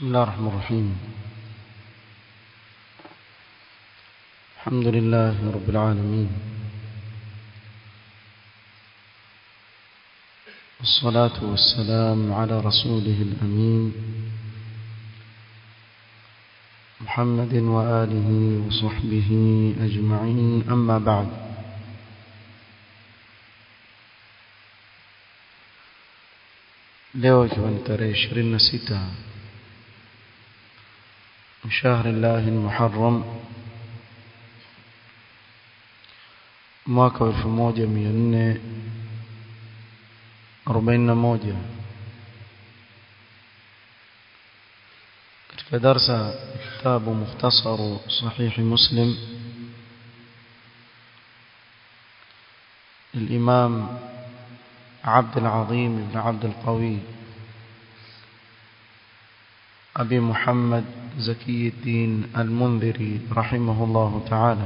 بسم الله الرحمن الرحيم الحمد لله رب العالمين والصلاة والسلام على رسوله الأمين محمد وآله وصحبه أجمعين أما بعد leo ikiwa ni tarehe 26 شهر الله المحرم mwaka 1441 katika darsa kitabu mukhtasaru sahih muslim الإمام عبد العظيم بن عبد القوي أبي محمد زكي الدين المنذري رحمه الله تعالى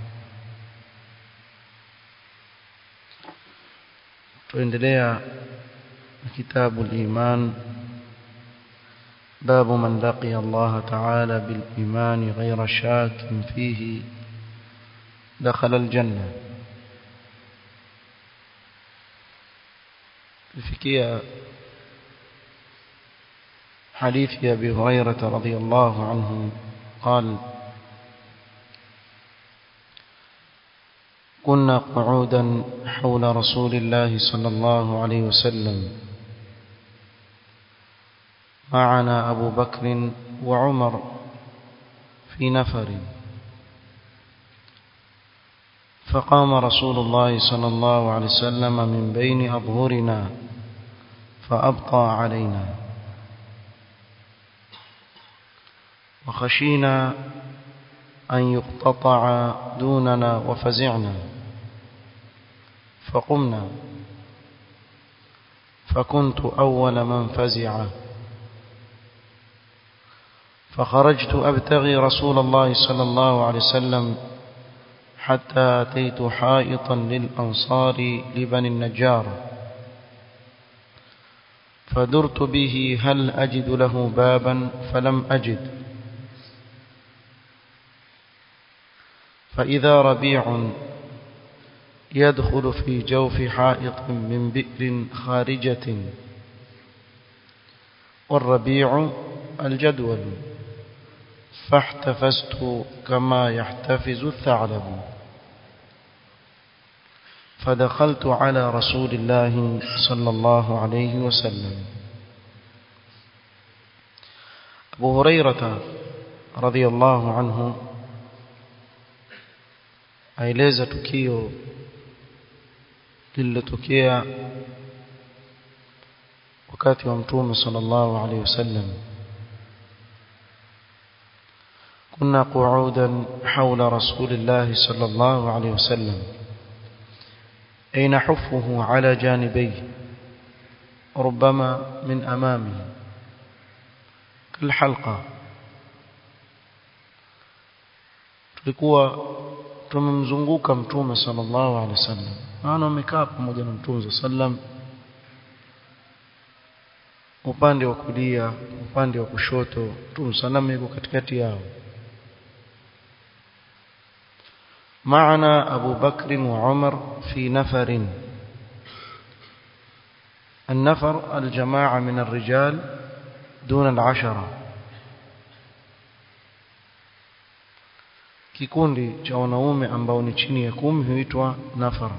tuendelea كتاب الإيمان باب من لقي الله تعالى بالإيمان غير شاك فيه دخل الجنة لفكية حديث أبي هريرة رضي الله عنه قال كنا قعودا حول رسول الله صلى الله عليه وسلم معنا أبو بكر وعمر في نفر فقام رسول الله صلى الله عليه وسلم من بين أظهرنا فأبطى علينا وخشينا أن يقتطع دوننا وفزعنا فقمنا فكنت أول من فزع فخرجت أبتغي رسول الله صلى الله عليه وسلم حتى أتيت حائطا للأنصار لبني النجار فدرت به هل أجد له بابا فلم أجد فإذا ربيع يدخل في جوف حائط من بئر خارجة والربيع الجدول فاحتفزت كما يحتفز الثعلب فدخلت على رسول الله صلى الله عليه وسلم أبو هريرة رضي الله عنه aeleza tukio lililotokea wakati wa mtume sallallahu alaihi wasallam كنا قعودا حول رسول الله صلى الله عليه وسلم أي نحفه على جانبيه ربما من أمامه كالحلقة tulikuwa tumemzunguka mtume sallallahu alaihi wasallam maana wamekaa pamoja na mtume sallam upande wa kulia upande wa kushoto mtume sallam yuko katikati yao معنا أبو بكر وعمر في نفر النفر الجماعة من الرجال دون العشرة kikundi cha wanaume ambao ni chini ya kumi huitwa nafar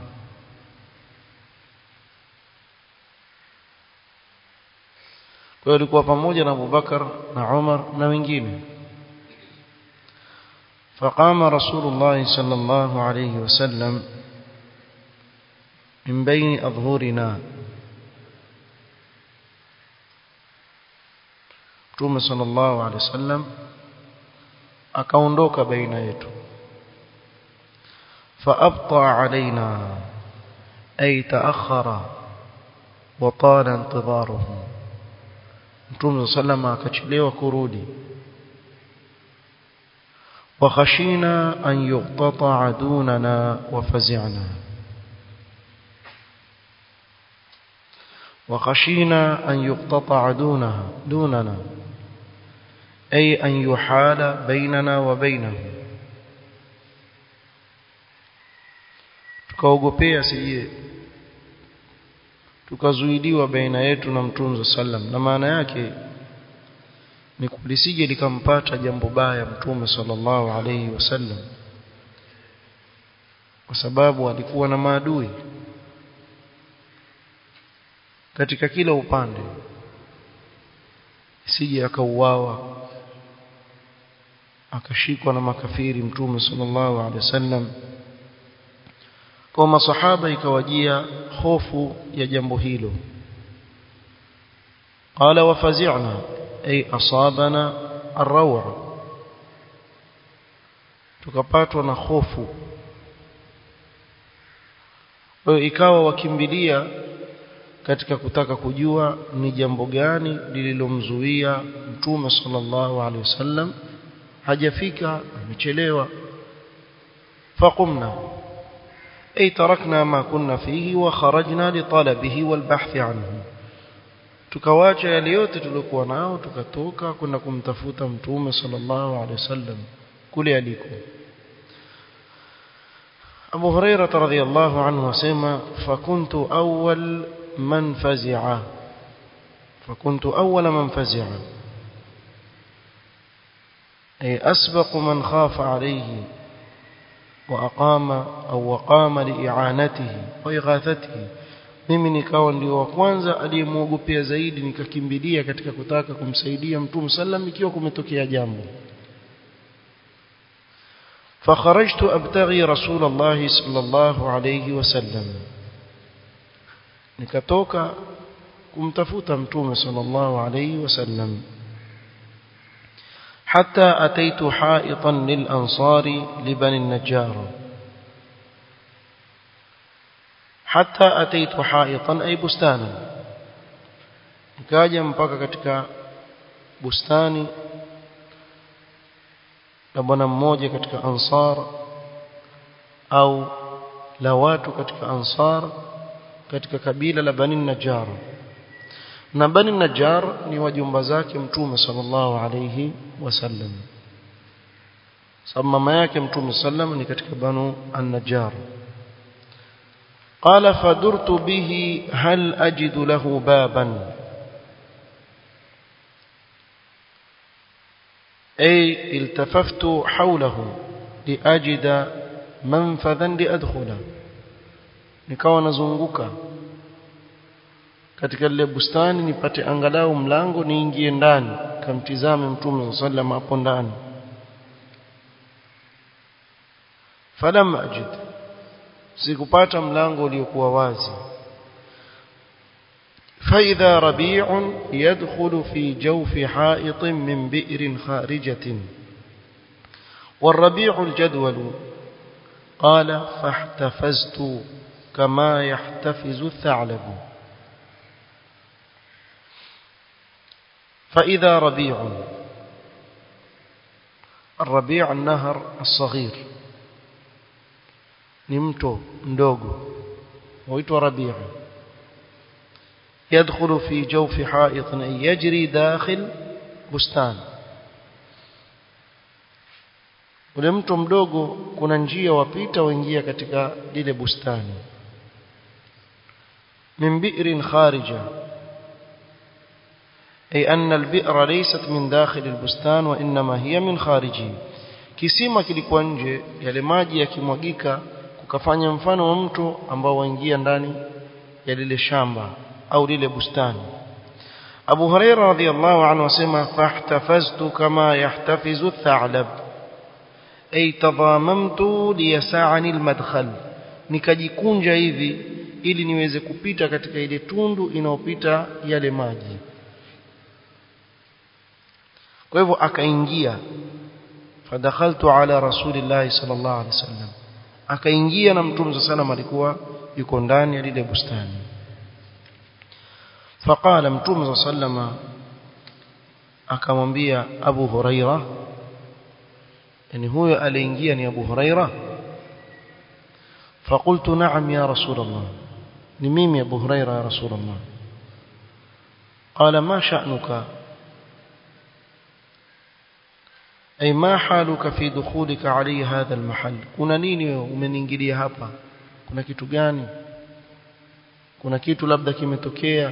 kwa hiyo alikuwa pamoja na Abubakar na Umar na wengine فقام رسول الله صلى الله عليه وسلم من بين أظهرنا Mtume sallallahu alaihi wasallam akaondoka baina yetu faabta alaina ay taakhara wa tala intidaruhu Mtume sallallahu akachelewa kurudi وخشينا أن يقتطع دوننا وفزعنا وخشينا أن يقتطع دونها دوننا أي أن يحال بيننا وبينه tukaogopea sije tukazuiliwa baina yetu na mtume sallam na maana yake ni kulisije likampata jambo baya mtume sallallahu alayhi wasallam kwa sababu alikuwa na maadui katika kila upande sije akauawa akashikwa na makafiri mtume sallallahu alaihi wasallam kwa masahaba ikawajia hofu ya jambo hilo qala wafazi'na ay asabana ar-raw' tukapatwa na hofu kwa ikawa wakimbilia katika kutaka kujua ni jambo gani lililomzuia mtume sallallahu alaihi wasallam hajafika amechelewa faqumna ay tarakna ma kunna fihi wa kharajna li talabihi wal bahth anhu tukawacha yale yote tuliokuwa nao tukatoka kwenda kumtafuta mtume sallallahu alaihi wasallam kule aliko Abu Hurairah radhiyallahu anhu asema fakuntu awwal man fazi'a fakuntu awwal man fazi'a ay asbaq man khafa alayhi wa aqama au waqama li'anatihi wa ighathatihi mimi nikawa ndio wa kwanza aliyemwogopea zaidi nikakimbilia katika kutaka kumsaidia mtume sallam ikiwa kumetokea jambo فخرجت أبتغي رسول الله صلى الله عليه وسلم nikatoka kumtafuta mtume sallallahu alayhi wasallam hatta ataitu ha'itan lil ansari li bani an-najjar hatta ataitu ha'itan ay bustana nikaja mpaka katika bustani la bwana mmoja katika ansar au la watu katika ansar katika kabila la Bani Najjar na Bani Najjar ni wajumba zake mtume sallallahu alayhi wasallam sababu mama yake mtume sallam ni katika Banu An-Najjar قال فدرت به هل أجد له بابا أي التففت حوله لأجد منفذا لأدخله nikawa nazunguka katika ile bustani nipate angalau mlango niingie ndani kamtizame mtume sallam hapo ndani falam ajid sikupata mlango uliokuwa wazi فإذا ربيع يدخل في جوف حائط من بئر خارجة والربيع الجدول قال فاحتفزت كما يحتفز الثعلب فإذا ربيع الربيع النهر الصغير نمتو مدوغو ويتو ربيع يدخل في جوف حائط أي يجري داخل بستان ule mto mdogo kuna njia wapita waingia katika lile bustani min bi'rin kharija ay anna al-bi'ra laysat min dakhil al-bustan wa inma hiya min khariji kisima kilikuwa nje yale maji yakimwagika kukafanya mfano wa mto ambao waingia ndani ya lile shamba au lile bustani Abu Hurairah radhiyallahu anhu asema fahtafaztu kama yahtafizu ath-tha'lab ay tadhamamtu liyasa'ani al-madkhal nikajikunja hivi ili niweze kupita katika ile tundu inayopita yale maji kwa hivyo akaingia fadakhaltu ala rasulillahi sallallahu alaihi wasallam akaingia na mtume sallallahu alikuwa yuko ndani ya lile bustani faqala mtume sallallahu akamwambia Abu Huraira yani huyo aliingia ni Abu Huraira فقلت نعم يا رسول الله نميم يا أبو هريرة يا رسول الله قال ما شأنك ay ma haluka fi dukhulika alayhi hadha almahal kuna nini wewe umeniingilia hapa kuna kitu gani kuna kitu labda kimetokea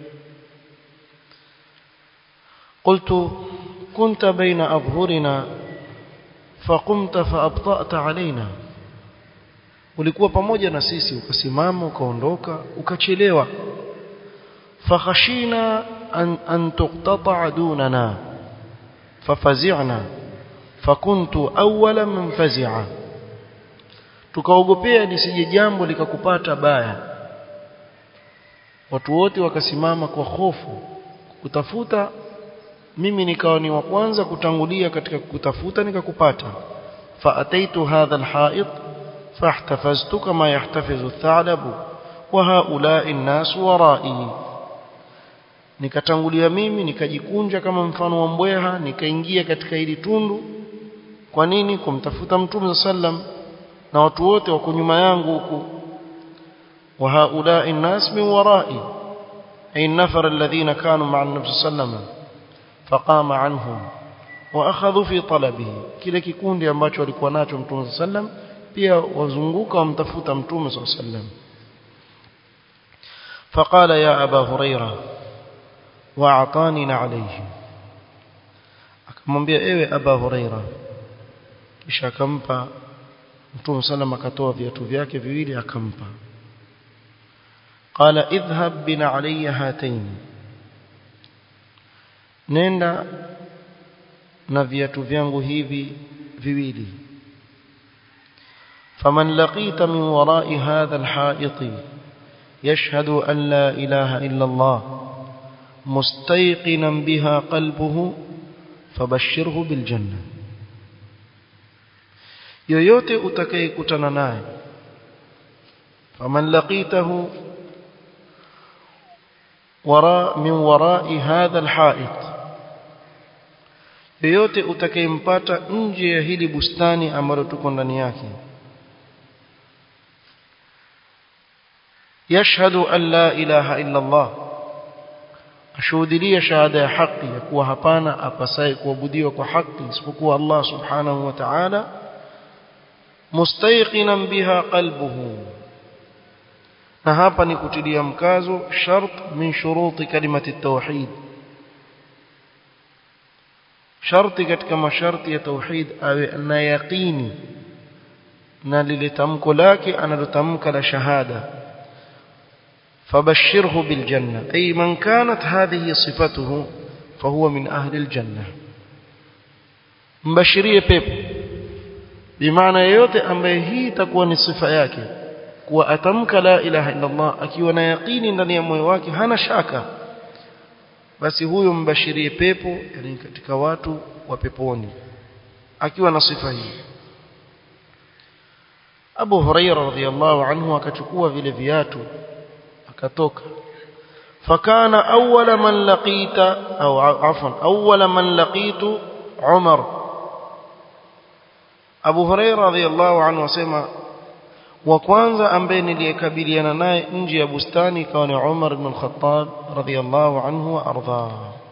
قلت كنت بين أظهرنا فقمت فأبطأت علينا ulikuwa pamoja na sisi ukasimama ukaondoka ukachelewa fakhashina an, an tuqtata dunana fafazi'na fakuntu awwala man fazi'a tukaogopea lisije jambo likakupata baya watu wote wakasimama kwa hofu kutafuta mimi nikawa ni wa kwanza kutangulia katika kutafuta nikakupata faataitu hadha alha'it fahtafaztu kama yahtafizu ath'alabu wa haula'i an-nas wara'i nikatangulia mimi nikajikunja kama mfano wa mbweha nikaingia katika hili tundu kwa nini kumtafuta mtume sallam na watu wote wako nyuma yangu huku wa haula'i an-nas min wara'i ay nafar alladhina kanu ma'a an-nabi sallam faqama anhum wa akhadhu fi talabihi kile kikundi ambacho walikuwa nacho mtume sallam pia wazunguka wamtafuta mtume sallam فقال يا أبا هريرة وأعطاني عليه akamwambia ewe aba huraira kisha akampa mtume sallam akatoa viatu vyake viwili akampa qala idhhab bina alayya hatayn nenda na viatu vyangu hivi viwili faman laqita min wara'i hadha alha'it yashhadu an la ilaha illa Allah mustayqinan biha qalbuhu fabashshirhu biljanna yoyote utakayekutana naye faman laqitahu wara min wara'i hadha alha'it yoyote utakayempata nje ya hili bustani ambalo tuko ndani yake yashhadu an la ilaha illa Allah ashuhudia shahada ya haki ya kuwa hapana apasaye kuabudiwa kwa haki isipokuwa Allah subhanahu wa ta'ala mustayqinan biha qalbuhu na hapa ni kutilia mkazo shart min shuruti kalimati tauhid sharti katika masharti ya tauhid awe na yaqini na lile tamko lake analotamka la shahada فبشره بالجنة أي من كانت هذه صفته فهو من أهل الجنة mbashirie pepo bimaana yoyote ambaye hii itakuwa ni sifa yake kuwa atamka la ilaha illa Allah akiwa na yaqini ndani ya moyo wake hana shaka basi huyo mbashirie pepo yani katika watu wa peponi akiwa na sifa hii Abu Huraira radhiyallahu anhu akachukua vile viatu akatoka fakana awwala man laqita au afwan awwala man laqitu Umar Abu Huraira radhiyallahu anhu asema wa kwanza ambaye niliyekabiliana naye nje ya bustani ikawa ni Umar ibn al-Khattab radhiyallahu anhu wa ardha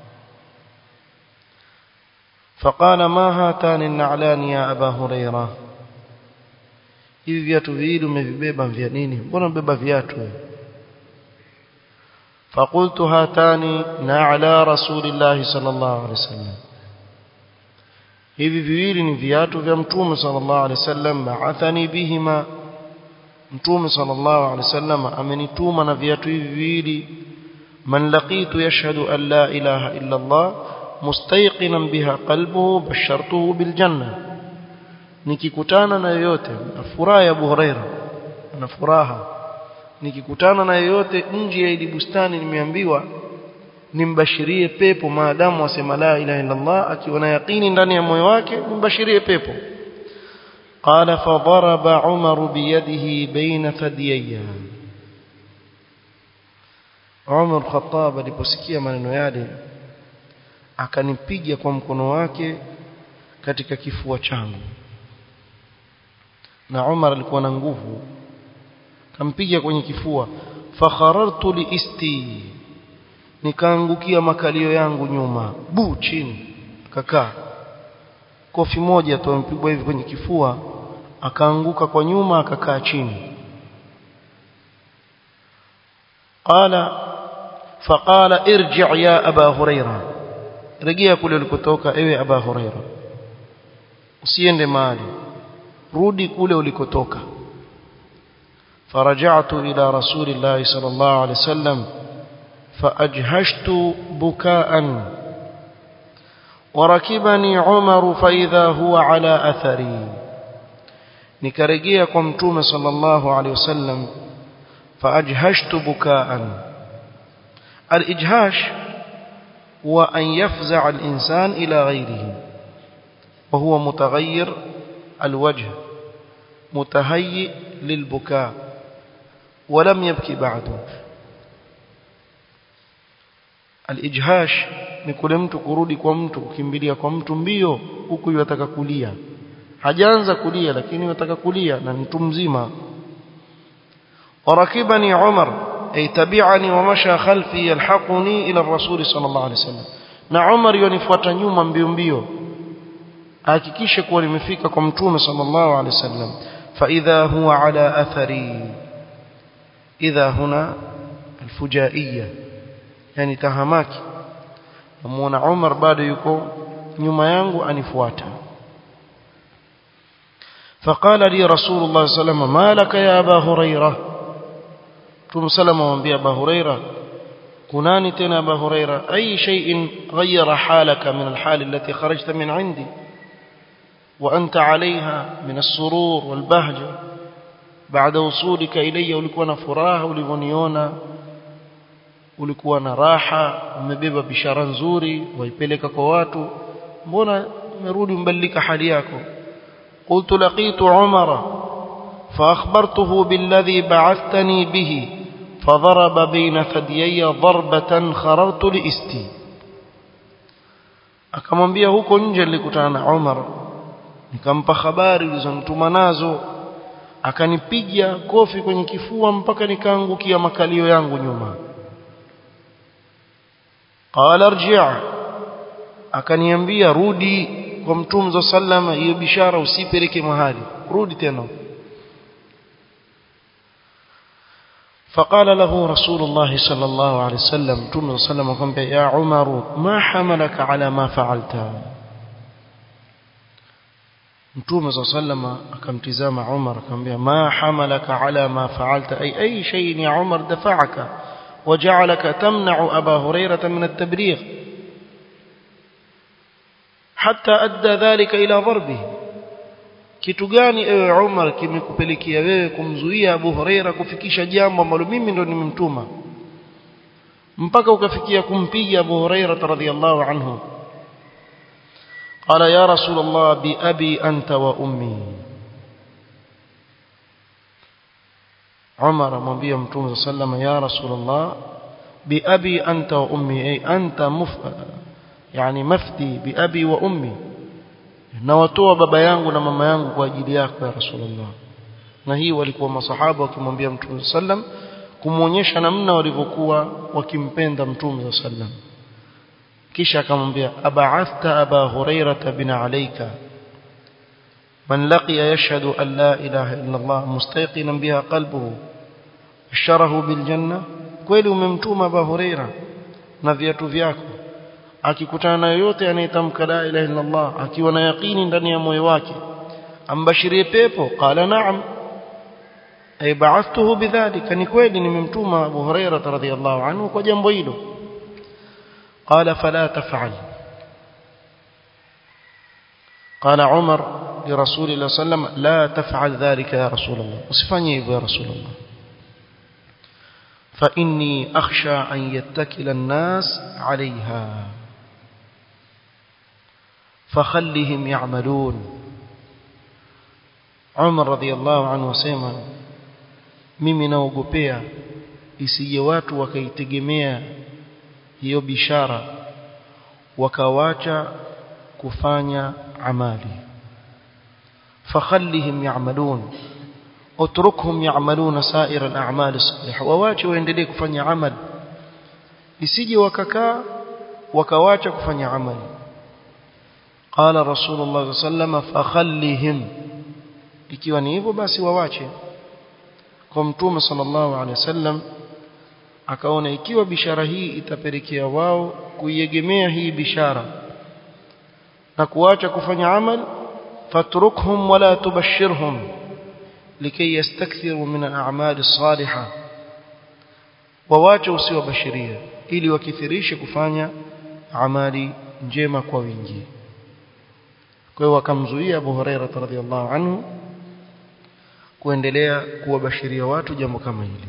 فقال ما هاتان النعلان يا أبا هريرة hivi viatu viwili umevibeba vya nini mbona mbeba viatu فقلت هاتان نعلى رسول الله صلى الله عليه وسلم hivi viwili ni viatu vya mtume sallallahu alaihi wasallam ba'athani bihima mtume sallallahu alaihi wasallam amenituma na viatu hivi viwili man laqitu yashhadu an la ilaha illa Allah mustayqinan biha qalbuhu bashartuhu bil janna nikikutana na yoyote furaha ya Abu Huraira na furaha nikikutana na yoyote nje ya ile bustani nimeambiwa nimbashirie pepo maadamu asema la ilaha illa Allah akiwa na yaqini ndani ya moyo wake nimbashirie pepo قال فضرب عمر بيده بين ثديي عمر الخطاب aliposikia maneno yale akanipiga kwa mkono wake katika kifua changu na Umar alikuwa na nguvu kampiga kwenye kifua fakharartu liisti nikaangukia makalio yangu nyuma bu chini kakaa kofi moja tu amepigwa hivi kwenye kifua akaanguka kwa nyuma akakaa chini qala faqala irji' ya aba huraira rejea kule ulikotoka ewe aba huraira usiende mahali rudi kule ulikotoka فرجعت إلى رسول الله صلى الله عليه وسلم فأجهشت بكاء وركبني عمر فإذا هو على أثري نكرجيا كمتوم صلى الله عليه وسلم فأجهشت بكاء الإجهاش هو أن يفزع الإنسان إلى غيره وهو متغير الوجه متهيئ للبكاء ولم يبكي بعده الإجهاش ni kule mtu kurudi kwa mtu kukimbilia kwa mtu mbio huku yataka kulia hajaanza kulia lakini yataka kulia na mtu mzima warakibani Umar ay tabi'ani wa masha khalfi yalhaquni ila ar-rasul sallallahu alayhi wasallam na Umar yonifuata nyuma mbio mbio hakikishe kuwa nimefika kwa mtume sallallahu alayhi wasallam fa idha huwa ala athari idha huna alfujaiyya yani tahamaki namuona Umar bado yuko nyuma yangu anifuata فقال لي رسول الله صلى الله عليه وسلم ما لك يا ابا هريره ثم سلم وانبي ابا هريره كناني تنا ابا هريره اي شيء غير حالك من الحال التي خرجت من عندي وانت عليها من السرور والبهجه بعد وصولك الي ulikuwa na furaha ulivyoniona ulikuwa na raha umebeba bishara nzuri waipeleka kwa watu mbona umerudi mbadilika hali yako قلت لقيت عمر فأخبرته بالذي بعثتني به فضرب بين ثديي ضربة خررت لإستي akamwambia huko nje nilikutana na Umar nikampa habari ulizonituma nazo akanipiga kofi kwenye kifua mpaka nikaangukia makalio yangu nyuma qala arji' akaniambia rudi kwa mtume sallama hiyo bishara usipeleke mahali rudi tena فقال له رسول الله صلى الله عليه وسلم متوم صلى الله عليه وسلم يا عمر ما حملك على ما فعلت متوم صلى الله عليه وسلم akamtizama Umar akamwambia ما حملك على ما فعلت أي أي شيء يا عمر دفعك وجعلك تمنع أبا هريرة من التبليغ حتى أدى ذلك إلى ضربه kitu gani ewe Umar kimekupelekea wewe kumzuia Abu Huraira kufikisha jambo ambalo mimi ndo nimemtuma mpaka ukafikia kumpiga Abu Huraira radhiyallahu anhu qala ya rasul Allah bi abi anta wa ummi Umar amwambia Mtume sallallahu ya rasul Allah bi abi anta wa ummi ay anta muf yani mafdi bi abi wa ummi na watoa baba yangu na mama yangu kwa ajili yako ya rasulullah na hii walikuwa masahaba wakimwambia mtume sallam kumuonyesha namna walivyokuwa wakimpenda mtume sallam kisha akamwambia ab'athta aba hurairata bin alayka man laqiya yashhadu an la ilaha illa allah mustaqinan biha qalbuhu asharahu bil janna kweli umemtuma aba huraira na viatu vyako akikutana na yoyote anayetamka la ilaha illa Allah akiwa na yaqini ndani ya moyo wake ambashirie pepo qala na'am ay ba'athtuhu bidhalika ni kweli nimemtuma Abu Huraira radhiyallahu anhu kwa jambo hilo qala fala taf'al قال عمر لرسول الله صلى الله عليه وسلم لا تفعل ذلك يا رسول الله usifanye hivyo ya رسول الله فإني أخشى أن يتكل الناس عليها فخلهم يعملون عمر رضي الله عنه وسيما mimi naogopea isije watu wakaitegemea hiyo bishara wakawacha kufanya amali fakhallihim ya'malun utrukhum ya'maluna sa'ir al-a'mal as-salihah wawache waendelee kufanya amali isije wakakaa wakawacha kufanya amali قال رسول الله صلى الله عليه وسلم فخلهم ikiwa ni hivyo basi wawache kwa mtume sallallahu alaihi wasallam akaona ikiwa bishara hii itapelekea wao kuiegemea hii bishara na kuacha kufanya amal fatrukhum wala tubashirhum likay yastakthiru min al-a'mal as-salihah wawache usiwabashirie ili wakithirishe kufanya amali njema kwa wingi kwa hiyo wakamzuia Abu Huraira radhiallahu anhu kuendelea kuwabashiria watu jambo kama hili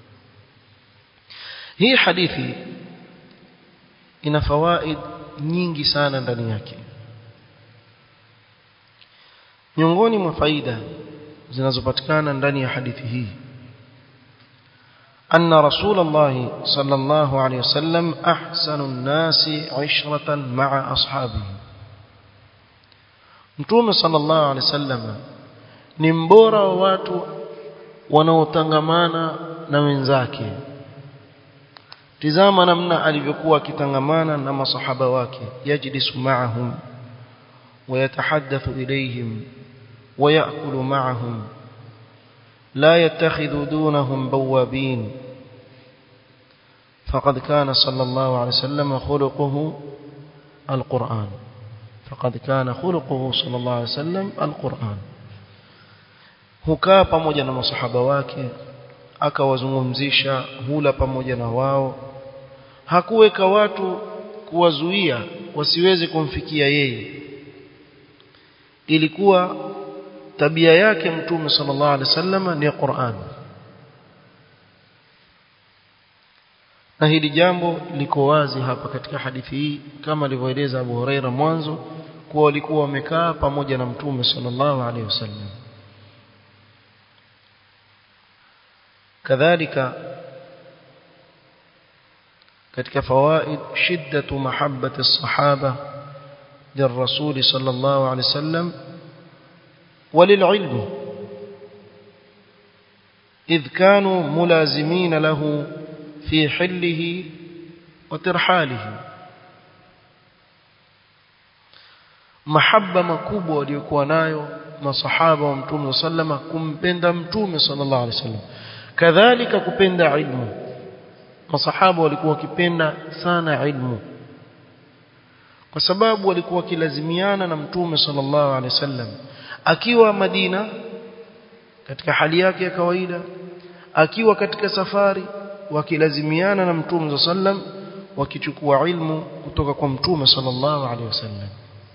hii hadithi ina fawaid nyingi sana ndani yake miongoni mwa faida zinazopatikana ndani ya hadithi hii أن رسول الله صلى الله عليه وسلم أحسن الناس عشرة مع أصحابه Mtume sallallahu alaihi wasallam ni mbora wa watu wanaotangamana na wenzake. Tizama namna alivyokuwa akitangamana na masahaba wake, yajlisu ma'ahum wa yatahaddathu ilayhim wa ya'kulu ma'ahum لا يتخذ دونهم بوابين فقد كان صلى الله عليه وسلم خلقه القرآن فقد كان خلقه صلى الله عليه وسلم القرآن hukaa pamoja na masahaba wake akawazungumzisha hula pamoja na wao hakuweka watu kuwazuia wasiweze kumfikia yeye ilikuwa tabia yake mtume sallallahu alaihi wasallam ni Qur'an na hili jambo liko wazi hapa katika hadithi hii kama alivyoeleza Abu Huraira mwanzo kuwa walikuwa wamekaa pamoja na mtume sallallahu alaihi wasallam kadhalika katika fawaid shiddatu mahabbati as-sahaba للرسول صلى الله عليه وسلم وللعلم إذ كانوا ملازمين له في حله وترحاله محبة makubwa waliokuwa nayo masahaba wa mtume sallama kumpenda mtume sallallahu alaihi wasallam kadhalika kupenda ilmu masahaba walikuwa wakipenda sana ilmu kwa sababu walikuwa wakilazimiana na mtume sallallahu alaihi wasallam akiwa Madina katika hali yake ya kawaida akiwa katika safari wakilazimiana na mtume sallam wakichukua ilmu kutoka kwa mtume sallallahu alaihi wasallam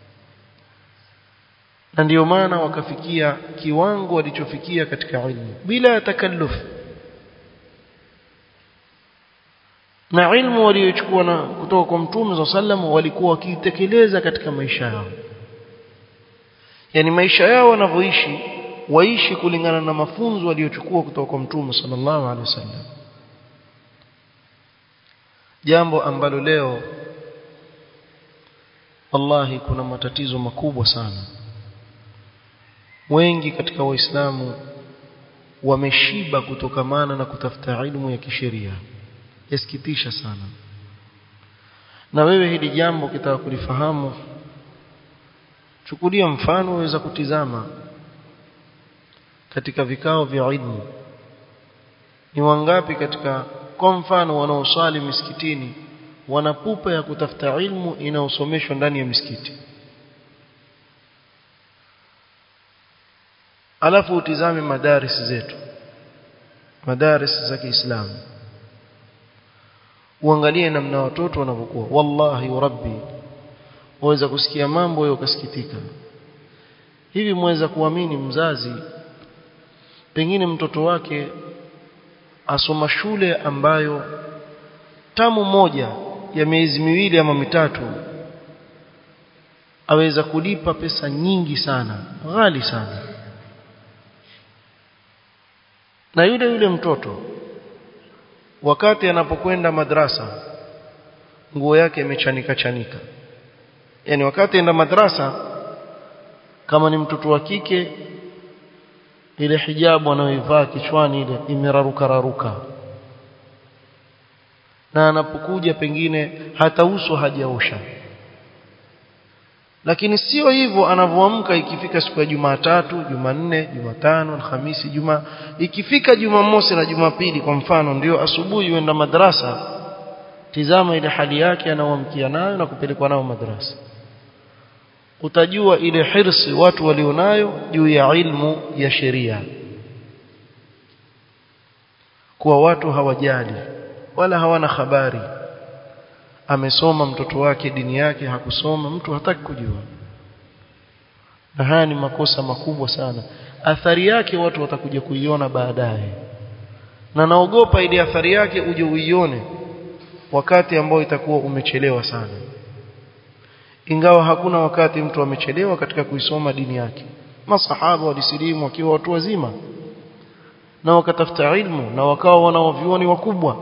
na ndio maana wakafikia kiwango walichofikia katika ilmu bila takalluf na ilmu waliochukua na kutoka kwa mtume sallam walikuwa wakiitekeleza katika maisha yao yani maisha yao wanavyoishi waishi kulingana na mafunzo waliochukua kutoka kwa mtume sallallahu alaihi wasallam jambo ambalo leo wallahi kuna matatizo makubwa sana wengi katika waislamu wameshiba kutokamana na kutafuta ilmu ya kisheria yasikitisha sana na wewe hili jambo kitaka kulifahamu chukulia mfano waweza kutizama katika vikao vya ilmu ni wangapi katika kwa mfano wanaosali misikitini wana pupa ya kutafuta ilmu inayosomeshwa ndani ya misikiti alafu utizame madaris zetu madaris za Kiislamu uangalie namna watoto wanavyokuwa wallahi rabbi waweza kusikia mambo yao ukasikitika hivi mweza kuamini mzazi pengine mtoto wake asoma shule ambayo tamu moja ya miezi miwili ama mitatu aweza kulipa pesa nyingi sana ghali sana na yule yule mtoto wakati anapokwenda madrasa nguo yake imechanika chanika yani wakati enda madrasa kama ni mtoto wa kike ile hijabu anayoivaa kichwani ile imeraruka raruka na anapokuja pengine hata uso hajaosha lakini sio hivyo anavyoamka ikifika siku ya Jumatatu, Jumanne, Jumatano, Alhamisi, Juma ikifika Jumamosi na Jumapili kwa mfano ndio asubuhi uenda madrasa tizama ile hali yake anaoamkia nayo na kupelekwa nayo madrasa utajua ile hirsi watu walionayo juu ya ilmu ya sheria kuwa watu hawajali wala hawana habari amesoma mtoto wake dini yake hakusoma mtu hataki kujua na haya ni makosa makubwa sana athari yake watu watakuja kuiona baadaye na naogopa ile athari yake uje uione wakati ambao itakuwa umechelewa sana ingawa hakuna wakati mtu amechelewa katika kuisoma dini yake masahaba walisilimu wakiwa watu wazima na wakatafuta ilmu na wakawa wanawavyuoni wakubwa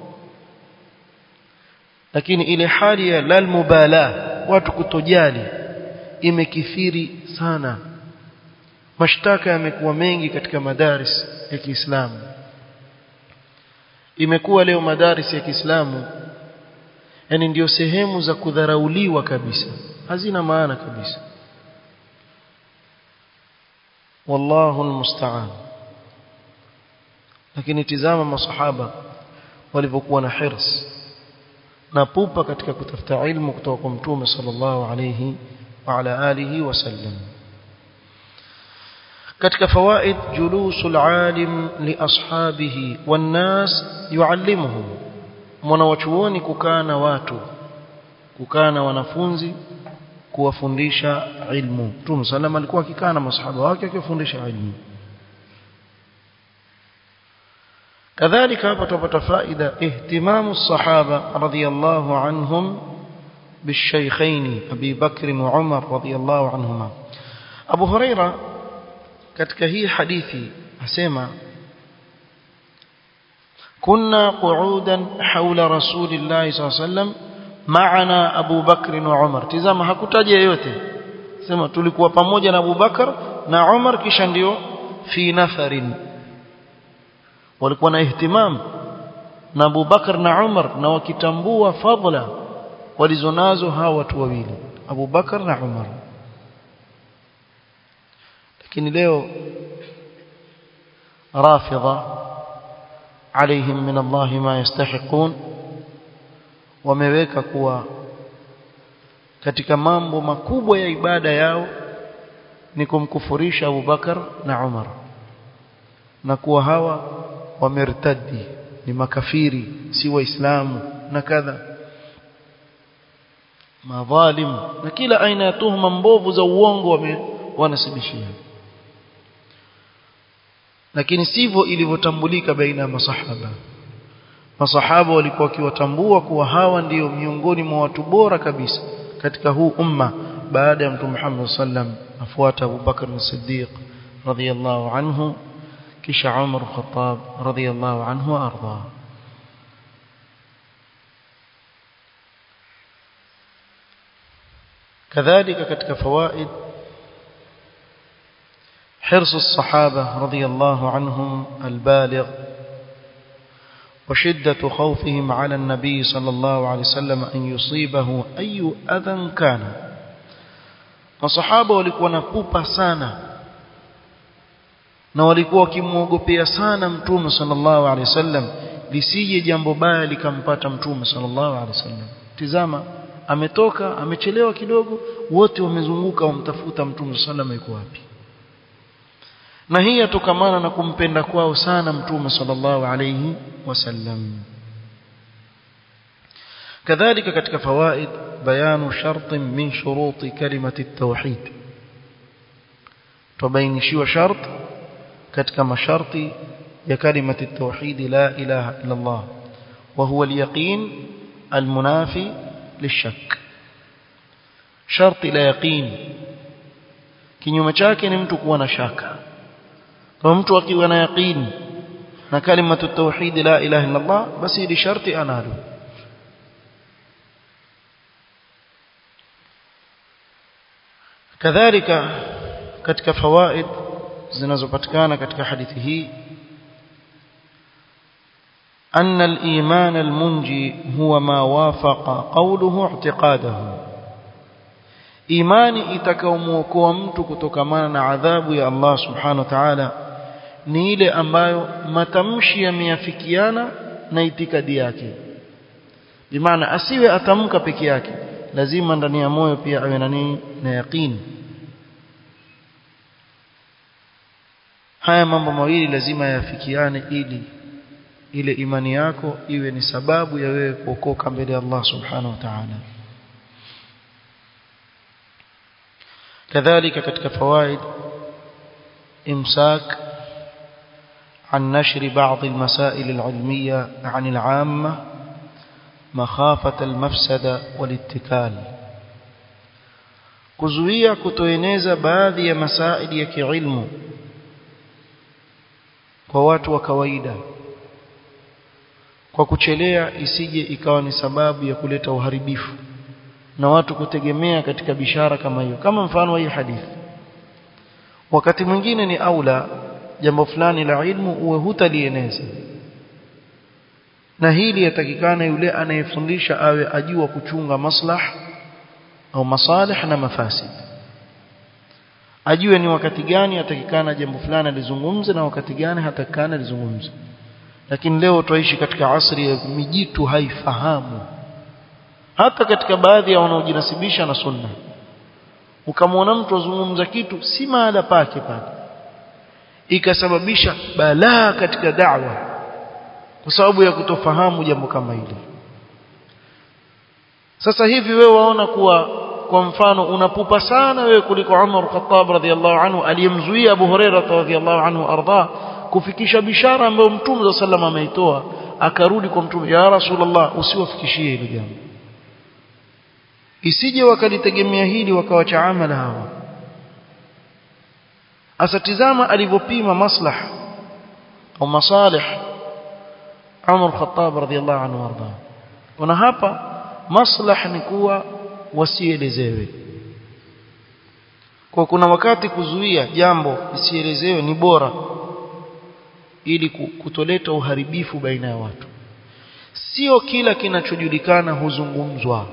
lakini ile hali ya lal mubala watu kutojali imekithiri sana mashtaka yamekuwa mengi katika madaris ya Kiislamu imekuwa leo madaris ya Kiislamu yani ndio sehemu za kudharauliwa kabisa hazina maana kabisa wallahu almusta'an lakini tizama masahaba walivyokuwa na hirs na pupa katika kutafuta ilmu kutoka kwa mtume sallallahu alayhi wa ala alihi wasallam katika fawaid julusul alim li ashabihi wan nas yuallimuhum mwanawachuoni kukaa na watu kukaa na wanafunzi kuwafundisha ilmu Mtume sallam alikuwa akikaa na masahaba wake akiwafundisha ilmu kadhalika hapa tupata faida ihtimamu sahaba radhiyallahu anhum بالشيخين أبي بكر وعمر رضي الله عنهما أبو هريرة katika hii hadithi asema كنا قعودا حول رسول الله صلى الله عليه وسلم معنا أبو بكر وعمر tizama hakutaja yote sema tulikuwa pamoja na Abu Bakar na Umar kisha ndio fi nafarin walikuwa na ihtimam na Abu Bakar na Umar na wakitambua fadla walizonazo hawa watu wawili Abu Bakar na Umar lakini leo rafidha عليهم من الله ما يستحقون wameweka kuwa katika mambo makubwa ya ibada yao ni kumkufurisha Abu Bakar na Umar na kuwa hawa wamertadi ni makafiri si waislamu na kadha madhalim na kila aina ya tuhuma mbovu za uongo wame wanasibishia lakini sivyo ilivyotambulika baina ya masahaba masahaba walikuwa wakiwatambua kuwa hawa ndiyo miongoni mwa watu bora kabisa katika huu umma baada ya mtume Muhammad sallam afuata Abu Bakar as-Siddiq radhiyallahu anhu kisha Umar al-Khattab radhiyallahu anhu arda كذلك katika fawaid حرص الصحابة رضي الله عنهم البالغ وشدة خوفهم على النبي صلى الله عليه وسلم أن يصيبه أي أذى كان masahaba walikuwa na pupa sana na walikuwa wakimwogopea sana mtume sallallahu alaihi wasallam lisije jambo baya likampata mtume sallallahu alaihi wasallam tizama ametoka amechelewa kidogo wote wamezunguka wamtafuta mtume sallallahu alaihi wasallam yuko wapi na hii yatokamana na kumpenda kwao sana mtume sallallahu alayhi wasallam kadhalika katika fawaid bayanu shart min shurut kalimati at-tauhid tubainishiwa shart katika masharti ya kalimati at-tauhid la ilaha illa Allah wa huwa al-yaqin al-munafi lish-shak sharti la yaqin kinyume chake ni mtu kuwa na shaka kwa mtu akiwa na yaqini na kalimatu tauhid la ilaha illa Allah basi ili sharti analo kadhalika katika fawaid zinazopatikana katika hadithi hii أن الإيمان المنجي هو ما وافق قوله اعتقاده imani itakayomuokoa mtu kutokamana na adhabu ya Allah subhanahu wa ta'ala ni ile ambayo matamshi yameafikiana na itikadi yake bimaana asiwe atamka peke yake lazima ndani ya moyo pia awe na nini na yaqini haya mambo mawili lazima yafikiane ili ile imani yako iwe ni sababu ya wewe kuokoka mbele ya Allah subhanahu wa ta'ala كذلك katika fawaid imsak عن نشر بعض المسائل العلمية عن العامة مخافة المفسدة والاتكال kuzuia kutoeneza baadhi ya masaili ya kiilmu kwa watu wa kawaida kwa kuchelea isije ikawa ni sababu ya kuleta uharibifu na watu kutegemea katika bishara kama hiyo kama mfano wa hii hadithi wakati mwingine ni aula jambo fulani la ilmu uwe hutalieneza na hili yatakikana yule anayefundisha awe ajua kuchunga maslah au masalih na mafasid ajue ni wakati gani atakikana jambo fulani alizungumze na wakati gani hatakikana alizungumze lakini leo tuishi katika asri ya mijitu haifahamu hata katika baadhi ya wanaojinasibisha na sunna ukamwona mtu azungumza kitu si mahala pake pale ikasababisha balaa katika da'wa kwa sababu ya kutofahamu jambo kama hili sasa hivi wewe waona kuwa kwa mfano unapupa sana wewe kuliko Umar Khattab radhiallahu anhu aliyemzuia Abu Hurairah radhiallahu anhu arda kufikisha bishara ambayo Mtume صلى الله ameitoa akarudi kwa Mtume ya Rasulullah usiwafikishie hilo jambo isije wakalitegemea hili wakawacha amala hawa asatizama alivyopima maslah au masalih Umar Khattab radhiallahu anhu arda kuna hapa maslah ni kuwa wasielezewe kwa kuna wakati kuzuia jambo isielezewe ni bora ili kutoleta uharibifu baina ya watu sio kila kinachojulikana huzungumzwa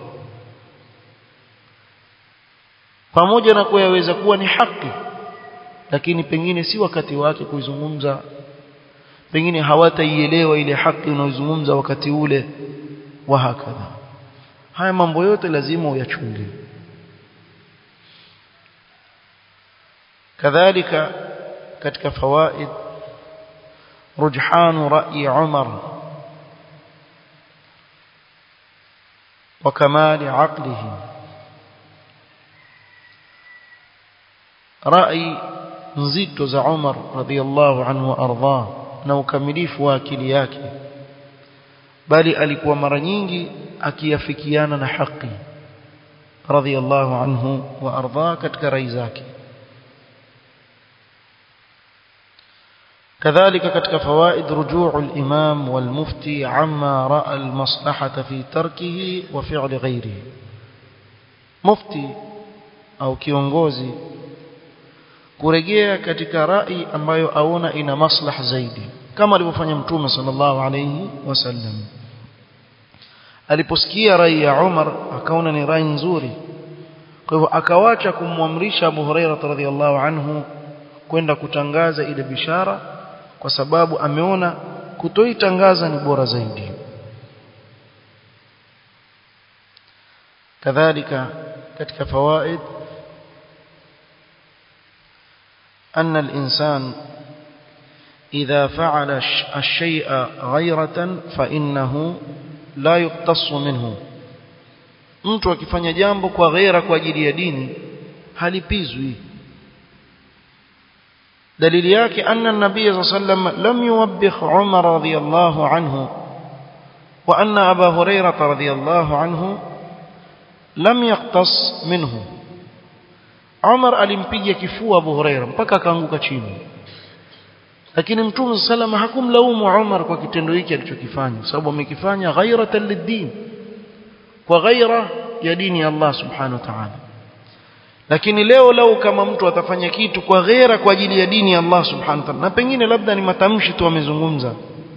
pamoja na kuwa yaweza kuwa ni haki lakini pengine si wakati wake kuizungumza pengine hawataielewa ile haki unayozungumza wakati ule wa hakadha haya mambo yote lazima uyachunge kadhalika katika fawaid rujhan ra'i Umar wa kamali aqlihi rai nzito za Umar radhiyallahu anhu arda na ukamilifu wa akili yake bali alikuwa mara nyingi akiafikiana na haki radhiyallahu anhu wa arda katika rai zake كذلك katika فوائد رجوع الإمام والمفتي عما رأى المصلحة في تركه وفعل غيره مفتي au kiongozi kurejea katika rai ambayo aona ina maslaha zaidi kama alivyofanya mtume sallallahu alayhi wasallam aliposikia rai ya Umar akaona ni rai nzuri kwa hivyo akawacha kumwamrisha Abu Hurairah radhiyallahu anhu kwenda kutangaza ile bishara kwa sababu ameona kutoitangaza ni bora zaidi kadhalika katika fawaid أن الإنسان إذا فعل الشيء غيرة فإنه لا يقتص منه mtu akifanya jambo kwa ghaira kwa ajili ya dini halipizwi dalili yake anna an-nabiy sallallahu lam yuwabbih Umar radhiyallahu anhu wa anna Abu Hurairah radhiyallahu anhu lam yaqtas minhu Umar alimpiga kifua Abu Huraira mpaka akaanguka chini lakini Mtume salama hakumlaumu Umar kwa kitendo hiki alichokifanya sababu amekifanya ghairatan lid-din kwa ghaira ya dini ya Allah subhanahu wa ta'ala lakini leo lau kama mtu atafanya kitu kwa ghaira kwa ajili ya dini ya Allah subhanahu wa ta'ala na pengine labda ni matamshi tu amezungumza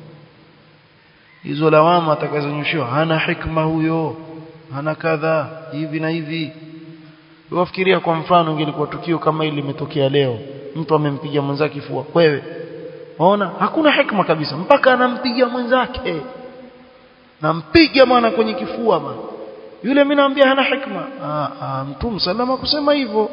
hizo lawama atakazonyoshiwa hana hikma huyo hana kadha hivi na hivi wafikiria kwa mfano ingelikuwa tukio kama hili limetokea leo mtu amempiga mwenzake kifua wewe waona hakuna hikma kabisa mpaka anampiga mwenzake nampiga bwana kwenye kifua bwana yule mimi naambia hana hikma ah, ah, mtume salama kusema hivyo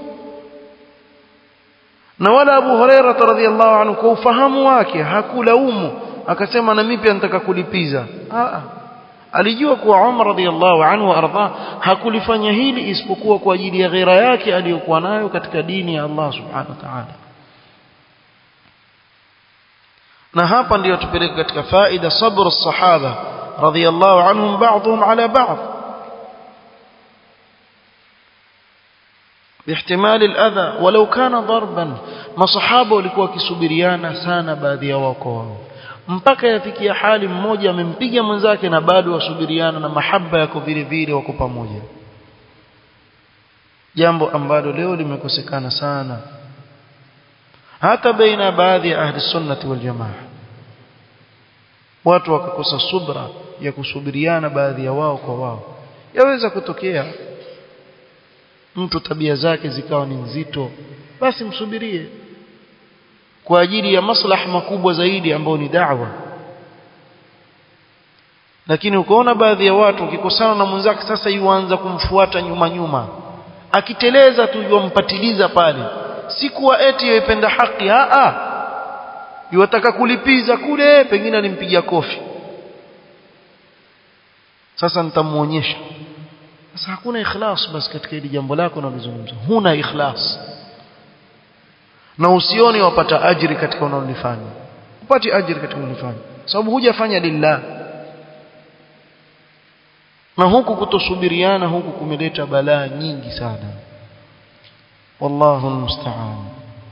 na wala Abu Huraira radhiallahu anhu kwa ufahamu wake hakulaumu akasema na mimi pia nataka kulipiza ah, alijua kuwa Umar radhiallahu anhu arda hakulifanya hili isipokuwa kwa ajili ya ghera yake aliyokuwa nayo katika dini ya Allah subhanahu wa ta'ala na hapa ndiyo tupeleke katika faida sabr as-sahaba radhiallahu anhum ba'dhum ala ba'd باحتمال الأذى ولو كان ضربا masahaba walikuwa wakisubiriana sana baadhi ya wako wao mpaka yafikia hali mmoja amempiga mwenzake na bado wasubiriana na mahaba yako vile vile wako pamoja jambo ambalo leo limekosekana sana hata baina baadhi ya ahli sunnati wal jamaa watu wakakosa subra ya kusubiriana baadhi ya wao kwa wao yaweza kutokea mtu tabia zake zikawa ni nzito basi msubirie kwa ajili ya maslaha makubwa zaidi ambayo ni da'wa lakini ukaona baadhi ya watu ukikosana na mwenzake sasa yuanza kumfuata nyuma nyuma akiteleza tu yumpatiliza pale si kuwa eti yaipenda haki a a yuwataka kulipiza kule pengine alimpigia kofi sasa nitamuonyesha sasa hakuna ikhlas basi katika hili jambo lako unalozungumza huna ikhlas na usione wapata ajiri katika unalolifanya upati ajiri katika unalolifanya sababu hujafanya lillah na huku kutosubiriana huku kumeleta balaa nyingi sana wallahu almusta'an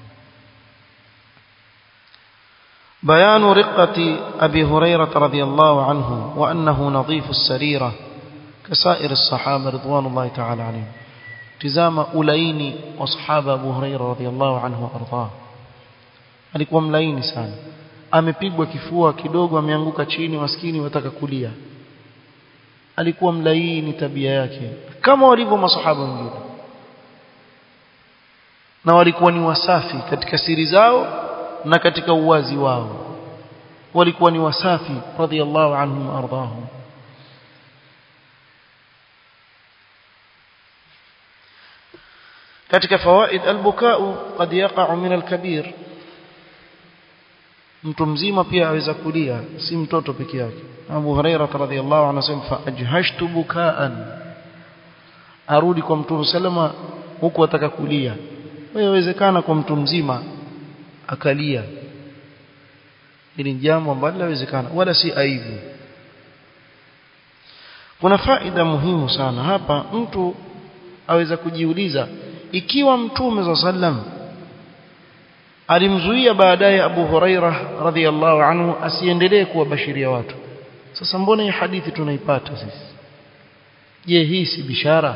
بيان رقة أبي هريرة رضي الله عنه وأنه نظيف السريرة كسائر الصحابة رضوان الله تعالى عليهم تزام أولين وصحابة أبو هريرة رضي الله عنه وأرضاه alikuwa mlaini sana amepigwa kifua kidogo ameanguka chini maskini wataka kulia alikuwa mlaini tabia yake kama walivyo masahaba wengine na walikuwa ni wasafi katika siri zao na katika uwazi wao walikuwa ni wasafi radhiallahu anhum ardahum katika fawaid albukau qad yaqa'u min alkabir mtu mzima pia aweza kulia si mtoto peke yake Abu Huraira radhiyallahu anhu anasema fa ajhashtu bukaan arudi kwa mtume salama huku ataka kulia inawezekana kwa mtu mzima akalia hili jambo ambalo linawezekana wala si aibu kuna faida muhimu sana hapa mtu aweza kujiuliza ikiwa mtume za sallam alimzuia baadaye Abu Huraira radhiyallahu anhu asiendelee kuwabashiria watu sasa mbona hii hadithi tunaipata sisi je hii si bishara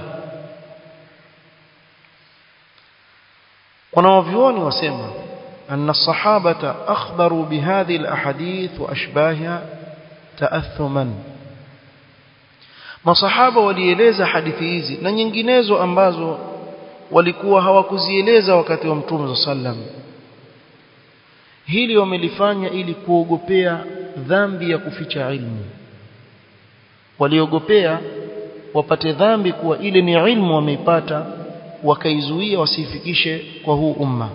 kuna wavyuoni wasema أن الصحابة أخبروا بهذه الأحاديث وأشباهها تأثما masahaba walieleza hadithi hizi na nyinginezo ambazo walikuwa hawakuzieleza wakati wa mtume sallam hili wamelifanya ili kuogopea dhambi ya kuficha ilmu waliogopea wapate dhambi kuwa ile ni ilmu wameipata wakaizuia wasifikishe kwa huu umma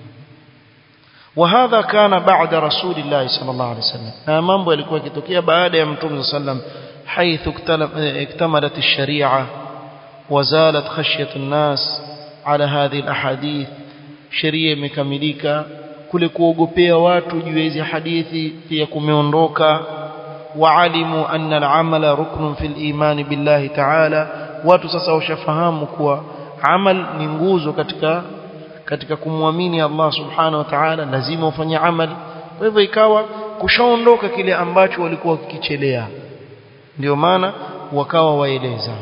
وهذا كان بعد رسول الله صلى الله عليه وسلم na mambo yalikuwa yakitokea baada ya mtume sallam حيث اكتملت الشريعه وزالت خشيه الناس على هذه الاحاديث sheria imekamilika kule kuogopea watu juu ya hizi hadithi pia kumeondoka waalimu anna al-amala ruknun fil iman billahi ta'ala watu sasa washafahamu kuwa amal ni nguzo katika katika kumwamini Allah subhanahu wa ta'ala lazima ufanye amali kwa hivyo ikawa kushaondoka kile ambacho walikuwa wakikichelea ndio maana wakawa waeleza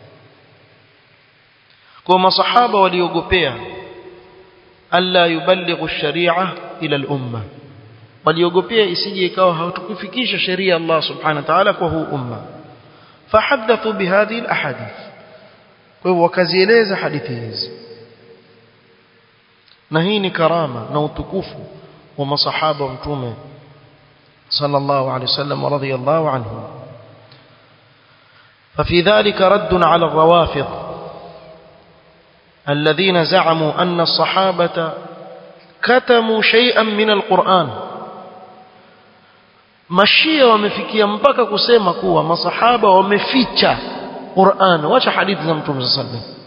kwa masahaba waliogopea alla yuballighu sharia ila al-umma waliogopea isije ikawa hawatukufikisha sheria Allah subhanahu wa ta'ala kwa huu umma fahaddathu bihadhihi al-ahadith kwa hivyo wakazieleza hadithi hizi na hii ni karama na utukufu wa masahaba wa mtume sallallahu alaihi wasallam radhiyallahu anhum ففي ذلك رد على الروافض الذين زعموا أن الصحابة كتموا شيئا من القرآن mashia wamefikia mpaka kusema kuwa masahaba wameficha Qur'an wacha hadithi za Mtume صلى الله عليه وسلم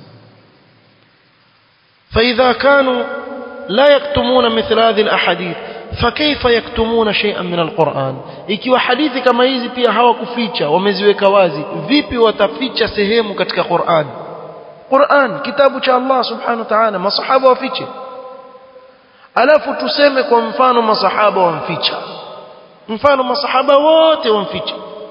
فإذا كانوا لا يكتمون مثل هذه الأحاديث فكيف يكتمون شيئا من القرآن ikiwa hadithi kama hizi pia hawakuficha wameziweka wazi vipi wataficha sehemu katika Qur'an Qur'an kitabu cha Allah subhanahu wa ta'ala masahaba wafiche alafu tuseme kwa mfano masahaba wamficha mfano masahaba wote wamficha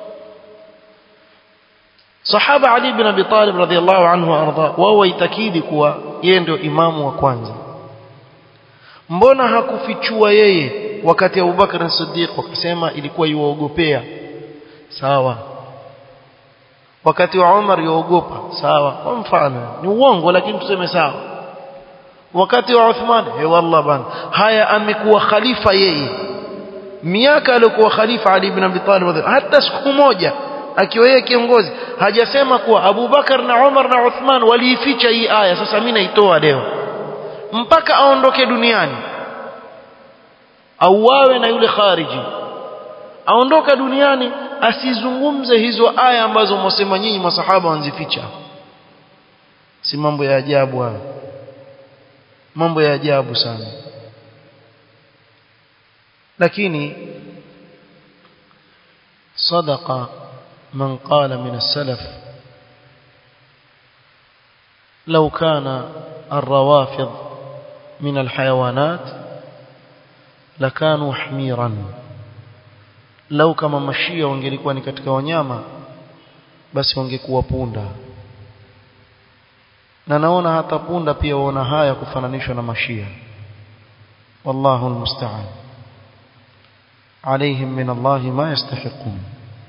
sahaba Ali ibn Abi Talib radhiyallahu anhu arda wao waitakidi kuwa yeye ndio imamu wa kwanza mbona hakufichua yeye wakati Abu Bakar as-Siddiq wakasema ilikuwa yuogopea sawa wakati wa Umar yuogopa sawa kwa mfano ni uongo lakini tuseme sawa wakati wa Uthman eh wallah bana haya amekuwa khalifa yeye miaka aliyokuwa khalifa Ali ibn Abi Talib hata siku moja akiwa yeye kiongozi hajasema kuwa Abu Bakar na Umar na Uthman waliificha hii aya sasa mimi naitoa leo mpaka aondoke duniani auawe na yule khariji aondoka duniani asizungumze hizo aya ambazo mwasema nyinyi masahaba wanzificha si mambo ya ajabu haya mambo ya ajabu sana lakini صدق من قال من السلف لو كان الروافض من الحيوانات لكانوا حميرا لو كما mashia wangelikuwa ni katika wanyama basi wangekuwa punda na naona hata punda pia waona haya kufananishwa na mashia wallahu almusta'an عليهم من الله ما يستحقون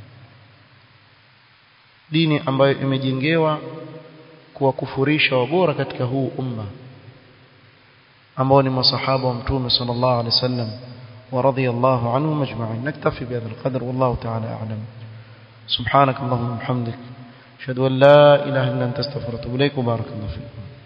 dini ambayo imejengewa kuwakufurisha wabora katika huu umma ambao ni masahaba wa mtume sallallahu alaihi wasallam wa radiyallahu anhum ajma'in naktafi bihadha alqadr wallahu ta'ala a'lam subhanak allahumma wa bihamdik ashhadu an la ilaha illa anta astaghfiruka wa atubu ilaik wa barakallahu fiik